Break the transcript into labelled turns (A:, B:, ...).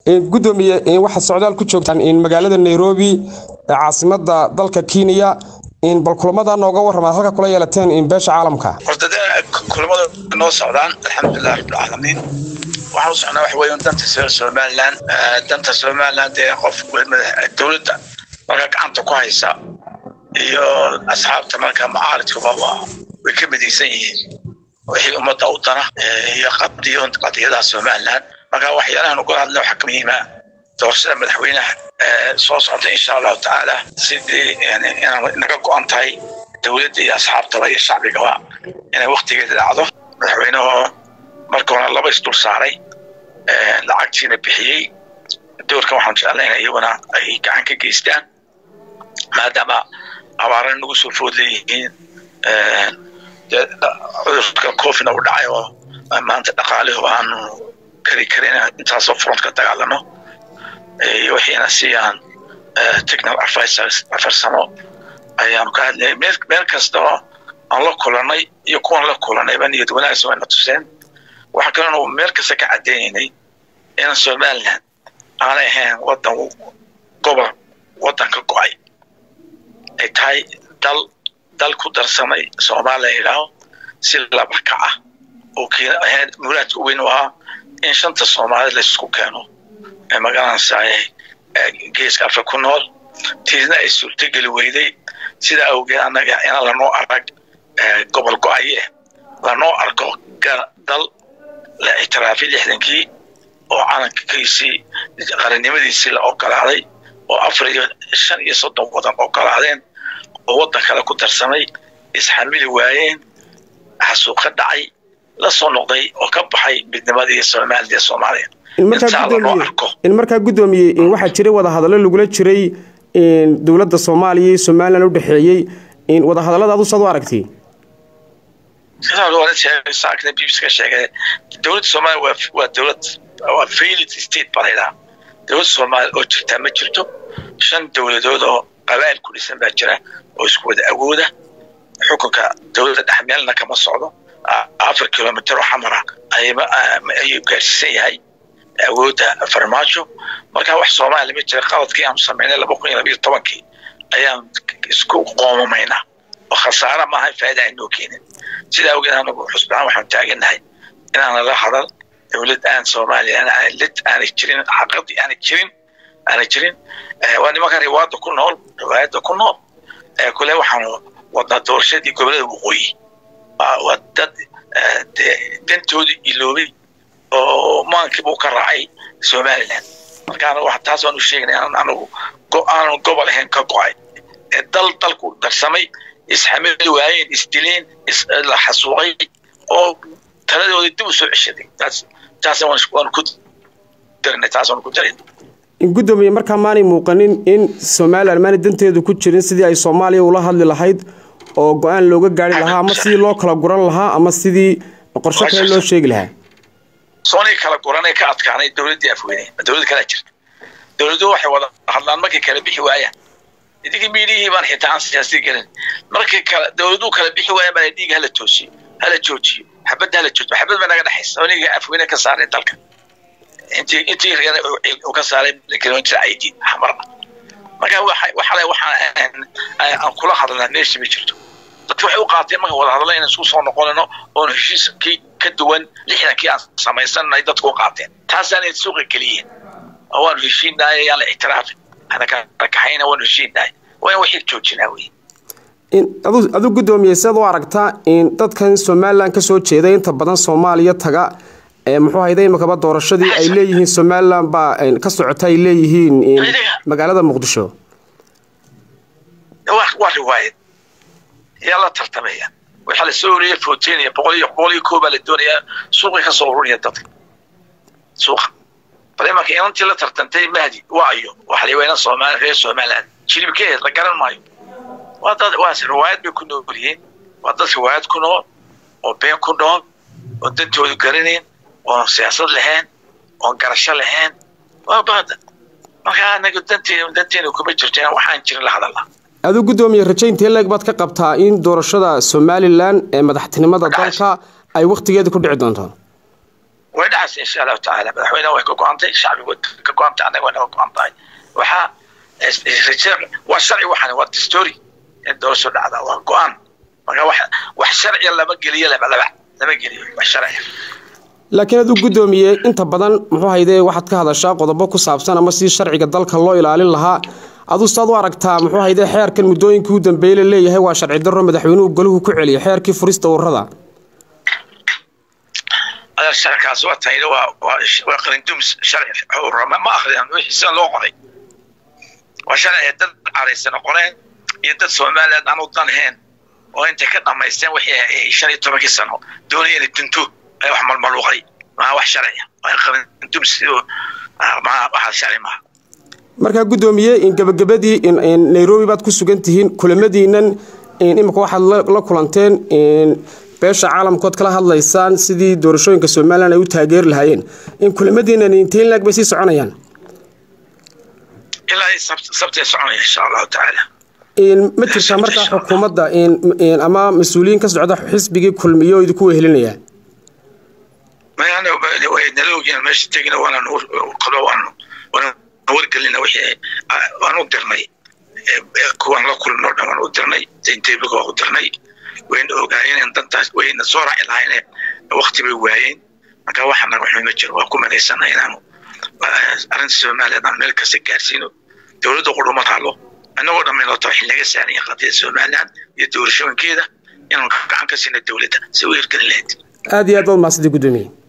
A: gudoomiye waxaad socdaal ku joogtaan magaalada nairobi caasimada dalka kenya bal kulamada nooga warramaad halka kula yeelateen beesha caalamka
B: horta kulamada noo socdaan alxamdulilah rabbilcaalamiin waxaan u socnaa waxa weeye danta somaliland danta somaliland ee qof dowladda marka gacanta ku haysa iyo asxaabta marka macaaridkuba way ka midaysan yihiin wixii ummadda u dana iyo qadiyadaha somaliland marka waxyaalahan uga hadla waxaa ka muhiima doorashada madaxweynaha soo socda insha allahu tacaala sidii naga go-an tahay dowladda iyo asxaabtaba iyo shacbigaba inay waktigeeda dhacdo madaxweynehoo marka hore laba isdul saaray lacagtiina bixiyey doorkan waxaan jeclayna iyaguna ay gacan ka geystaan maadaama abaarana nagu soo food leeyihiin cudurka cofina u dhacay oo maanta dhaqaalihu aanu kari karin intaasoo front ka dagaalano iyo wixiina siiyaan technical advisors afarsamo ayaanu ka hadlayay meel kasta oo aan la kulanay iyo kuwan la kulanayba niyad wanaagsan wayna tuseen waxaa kaloo meel kasta ka cadaynaynay in somaliland aanay ahayn wadan gobol wadan ka go-ay ay tahay dal dal ku darsamay soomaaliya yidhaaho si laba kac ah oo ahayd muraadka weyn u ahaa in shanta soomaaliyed laysku keeno ee magaranaysaay geeska afka ku nool tiisna ay suurtogeli weyday sidaa awgeed annaga inaan lanoo arag gobol go-aye lanoo arko dal la ictiraafay lixdankii oo calankiisii qarannimadiisii la ogolaaday oo afar iyo shan iyo soddon wadan ogolaadeen oo waddan kale ku darsamay isxamili waayeen xasuuq ka dhacay la soo noqday oo ka baxay midnimadii somaliland ee soomaaliya
A: in markaa guddoomiye waxaa jiray wadahadallo lagula jiray dowladda soomaaliya iyo somalilan u dhexeeyey wadahadallada adu saad u aragtay
B: saakna bbc ka sheegay dowladda soomaaliya waa dowlad waa failed state baa laydhaha dowladda soomaaliya oo jirtaa ma jirto shan dowladood oo qabaa'il ku dhisan baa jira oo isku wada awooda xukunka dowladda dhexmeelna kama socdo afar kilomitr oo xamara ayuu gaarsiisan yahay awoodda farmaajo marka wax soomaaliya ma jira qaladkii aanu samaynay laba kun iyo labayo tobankii ayaan isku qoomamaynaa oo khasaara maaha faa'ida aynoo keenin sidaa awgeed anagu xusbaan waxaan taagannahay inaana la hadal dowlad aan soomaaliya lid aanay jirin xaqadii aanay jirin aanay jirin waa nimanka riwaada ku nool riwaayadda ku nool kule waxaanu wadnaa doorashadii gobolada waqooyi waa dad dantoodii iloobay oo maankiibuu ka raacay somaliland marka taas waan u sheegnay anagu aanu gobol ahayn ka go-ay ee dal dalku darsamay isxamili waayeen isdileen la xasuuqay oo taladooda dib u soo ceshaday taas waan ku darinay taas waan ku darin
A: gudoomiye markaa maanay muuqanin in somalilan maanay danteedu ku jirin sidii ay soomaaliya ula hadli lahayd oo go-aan looga gaari lahaa ama sidii loo kala guran lahaa ama sidii qorshe kale loo sheegi lahaa
B: soonii kala guranay ka adkaanay dowladdii afweyne dowlad kalaa jirta dowladuhu waxay wada hadlaan markay kala bixi waayaan idinkii miidiyihii baan xitaa aan siyaasi gelin markay kala dowladuhu kala bixi waayaan baa dhiiga hala toosiyo hala joojiyo xabadda hala joojiyo xabad baa naga dhexaysa oniga afweyne ka saaray dalka intii intii uu ka saaray garoon jira aydiid xamarna marka waxale waxaan aan kula hadalnaa meesha ma jirto dadki waxay u qaateen marka wada hadallo inaan isku soo noqonayno oon heshiiskii ka duwan lixdankii aan samaysanay dadku u qaateen taasaanay suuqa geliyeen oo waanu heshiinahay yaan la ictiraafin ana kaxayna waanu heshiinahay waa in wixii joojinaa wey
A: adu guddoomiye siaad u aragtaa in dadkan somalilan kasoo jeeda inta badan soomaaliya taga muxuu hayda imakaba doorashadii ay leeyihiin somalilan baa ka socota ay leeyihiin magaalada muqdisho
B: waa riwaayad yaa la tartamaya waxaa la soo oriyay fotenaya boqol iyo boqol iyo koobaa la doonayaa suuqay ka soo ururiya dadka suuqa bal imanka inantii la tartantay mahdi waayo waxa la weyna soomaali reer somaliland jilibkeed la garan maayo waa dad waa riwaayad bay ku nool yihiin waa dad riwaayad ku nool oo been ku nool oo dantoodu garanayn oon siyaasad lahayn oon garasho lahayn waa baada marka anaga danteena danteena kuma jirto inaan waxaan jirin la hadalna
A: aduu guddoomiye rajaynta leeg baad ka qabtaa in doorashada somalilan ee madaxtinimada dalka ay wakhtigeeda ku dhici doonto
B: way dhacaysa insha allahu tacaala madaxweynaha way ka go-antay shacbigu ka go-antay annaga way naga go-an tahay waxaa waa sharci waxaan waa dastory in doorasho dhacda waa go-aan marka wax wax sharciya lama geliyo laba laba lama geliyo wax sharciya
A: laakiin aduu guddoomiye inta badan muxuu hayde waxaad ka hadashaa qodobo ku saabsan ama si sharciga dalka loo ilaalin lahaa aduu saad u aragtaa muxuu hayde xeerkan muddooyinkii u dambeeyey la leeyahay waa sharci darro madaxweynuhu golahu ku celiyay xeerkii furista ururada
B: sharkaas waa tayda waa waa qalindums sharci urama ma akhriyaan wixii sida loo qoray waa sharci dad caraysan qoreen iyo dad soomaaliyeed aan u danheen oo intay ka dhamaysteen wixii shan iyo tobankii sano doonaya inay dunto ay wax malmaluuqay maa wax sharciya waa qalindums waxa sharci maaha
A: markaa guddoomiye in gabagabadii in nairobi baad ku sugan tihiin kulamadiinan imika waxaad la kulanteen beesha caalamkood kala hadlaysaan sidii doorashooyinka somalilan ay u taageeri lahaayeen in kulamadiinan intiin laag bay sii soconayaan
B: ilaa sabtay soconaya insha allahu tacaala
A: ma jirtaa markaa xukuumadda ama mas-uuliyiin ka socda xisbigii kulmiyo oo idinku wehelinaya
B: nala ogyiin meesha tegina waanaan qalo waan waan wargelina wixii waan u dirnay kuwaan la kulno dhan waan u dirnay zayntebiga waan u dirnay wayna ogaayeen dantaas wayna soo raaci lahayn wakti bay waayeen marka waxa naga xun ma jiro waa ku malaysana inaanu arrinta soomaaliya aan meel kasta gaarsiino dowladda qudhuma taalo annagoo dhammaynoo tahay xilnaga saaraya qadiyada somaliland iyo doorashooyinkeeda inaan gacan ka siina dowladda si u hirgelin lahayd
A: aada iyo aad baad mahadsanti guddoomiye